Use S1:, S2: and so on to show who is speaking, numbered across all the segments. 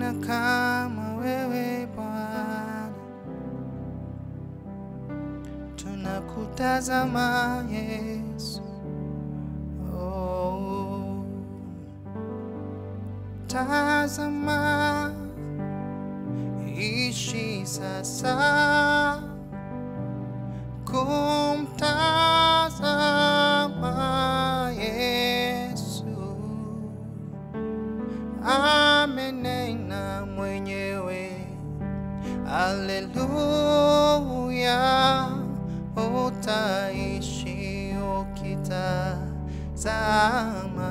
S1: Hakuna kama wewe Bwana, tunakutazama Yesu. Oh, tazama, ishi sasa kumtazama Yesu amenena mwenyewe, aleluya, utaishi ukitazama.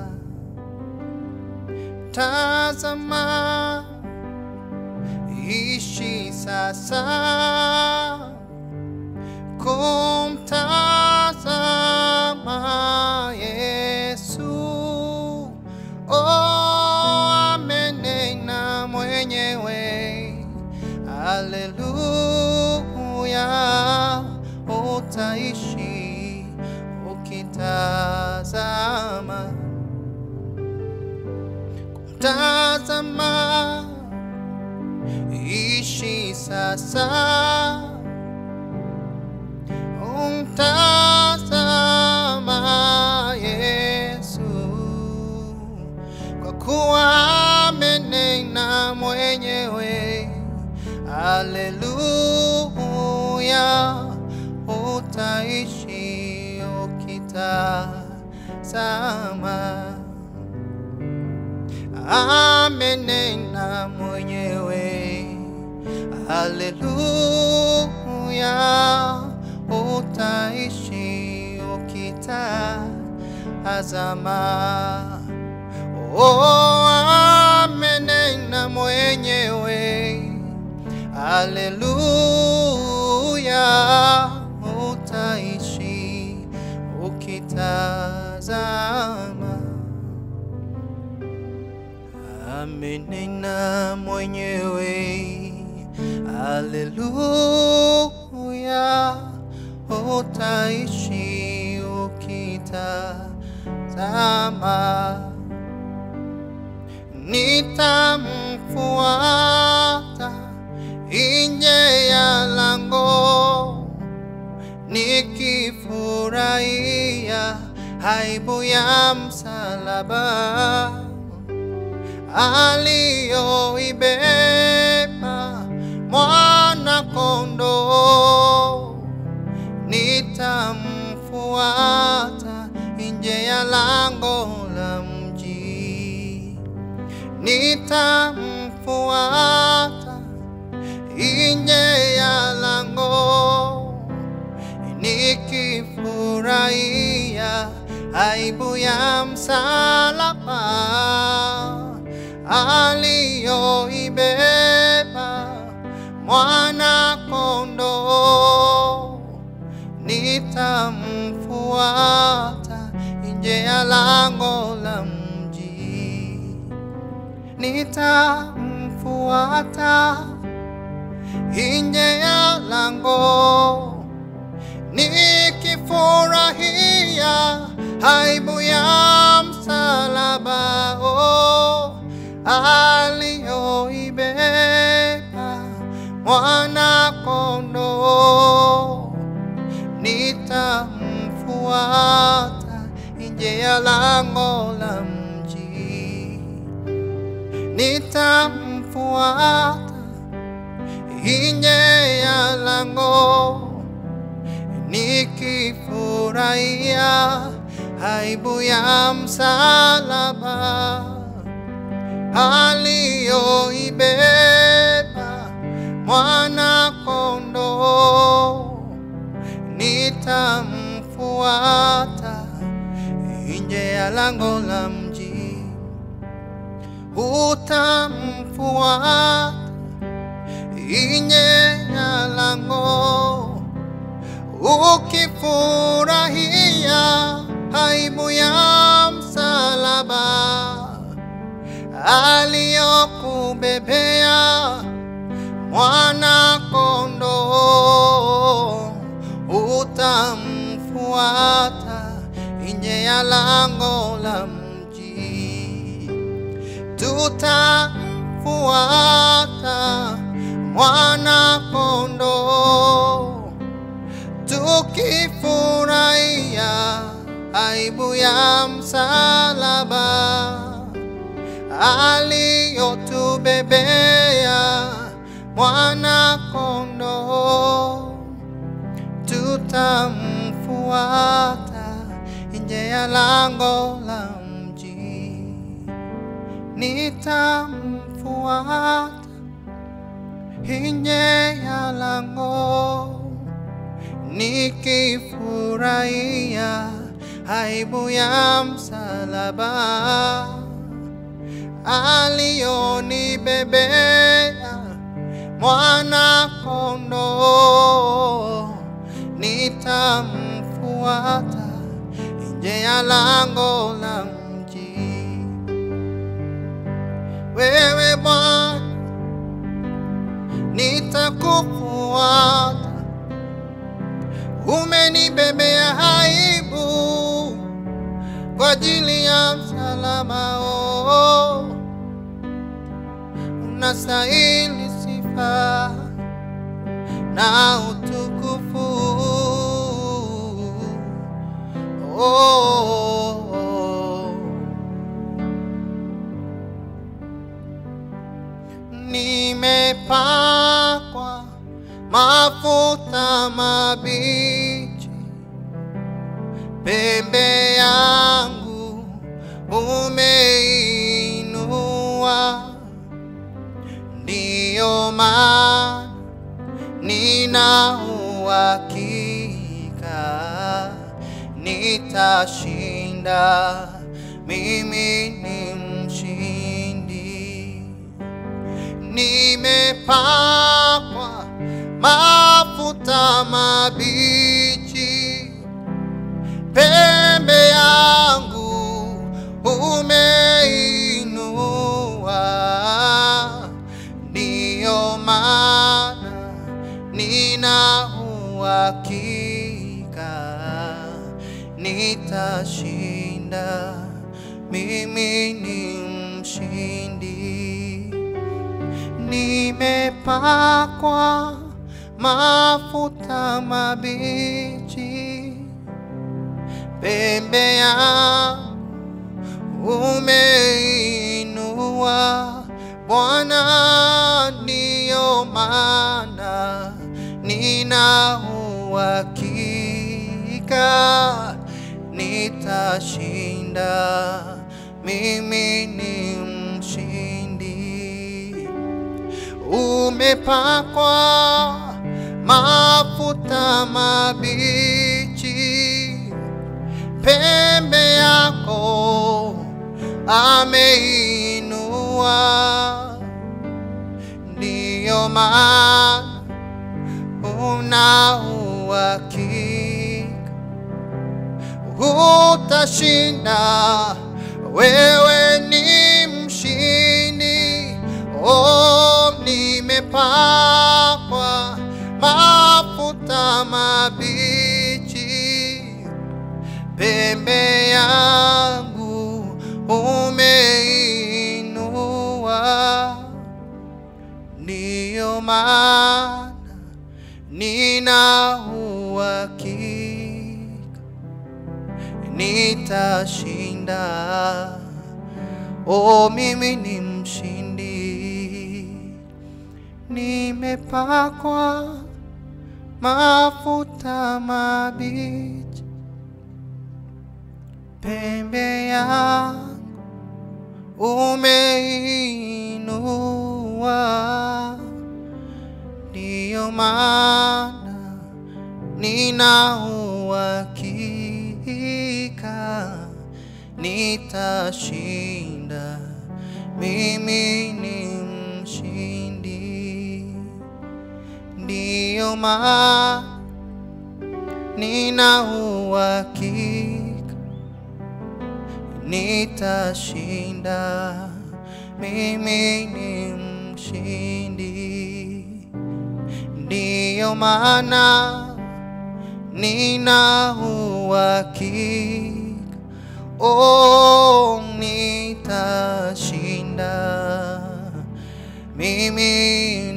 S1: Tazama, ishi sasa kumtazama Yesu. Oh, amenena mwenyewe, aleluya, utaishi ukitazama, kumtazama, ishi sasa umtazama Yesu, kwa kuwa amenena mwenyewe, aleluya, utaishi ukitazama. Amenena mwenyewe, haleluya, utaishi ukitazama. Oh, amenena mwenyewe, haleluya, utaishi ukitazama. Amenena mwenyewe, haleluya, utaishi ukitazama. Nitamfuata nje ya lango, nikifurahia aibu ya msalaba aliyoibeba mwana kondoo, nitamfuata nje ya lango la mji, nitamfuata nje ya lango, nikifurahia aibu ya msalaba aliyoibeba mwana kondoo, nitamfuata nje ya lango la mji, nitamfuata nje ya lango, nikifurahia aibu ya msalaba oh, aliyoibeba mwana kondoo, nitamfuata nje ya lango la mji, nitamfuata nje ya lango nikifurahia aibu ya msalaba aliyoibeba mwana kondoo, nitamfuata nje ya lango la mji, utamfuata nje ya lango ukifurahia aibu ya msalaba aliyokubebea mwana kondoo, utamfuata nje ya lango la mji, tutamfuata tutamfuata mwana kondoo tukifurahia aibu ya msalaba aliyotubebea mwana kondoo tutamfuata nje ya lango la mji nitamfuata nje ya lango nikifurahia aibu ya msalaba aliyonibebea mwana kondoo nitamfuata nje ya lango la mji wewe Bwana nitakufuata umenibebea aibu kwa ajili ya msalaba oh, unastahili sifa na utukufu oh, oh, oh. Nimepakwa mafuta mabichi pembe yangu umeinua, ndiyo maana nina uhakika nitashinda, mimi ni mshindi. Nimepakwa mafuta mabichi pembe yangu umeinua, ndiyo maana nina uhakika nitashinda, mimi ni mshindi. Nimepakwa mafuta mabichi pembe yangu umeinua Bwana, ndiyo maana nina uhakika nitashinda, mimi ni mshindi. Umepakwa mafuta mabichi pembe yako ameinua, ndiyo maana una uhakika utashinda, wewe ni mshindi. Oh, nimepakwa mafuta mabichi pembe yangu umeinua, ndiyo maana nina uhakika nitashinda. Oh, mimi ni mshindi, nimepakwa mafuta mabichi pembe yangu umeinua, ndiyo maana nina uhakika nitashinda, mimi ni mshindi, ndiyo maana nina uhakika nitashinda, mimi ni mshindi. Ndiyo maana nina uhakika, oh, nitashinda, mimi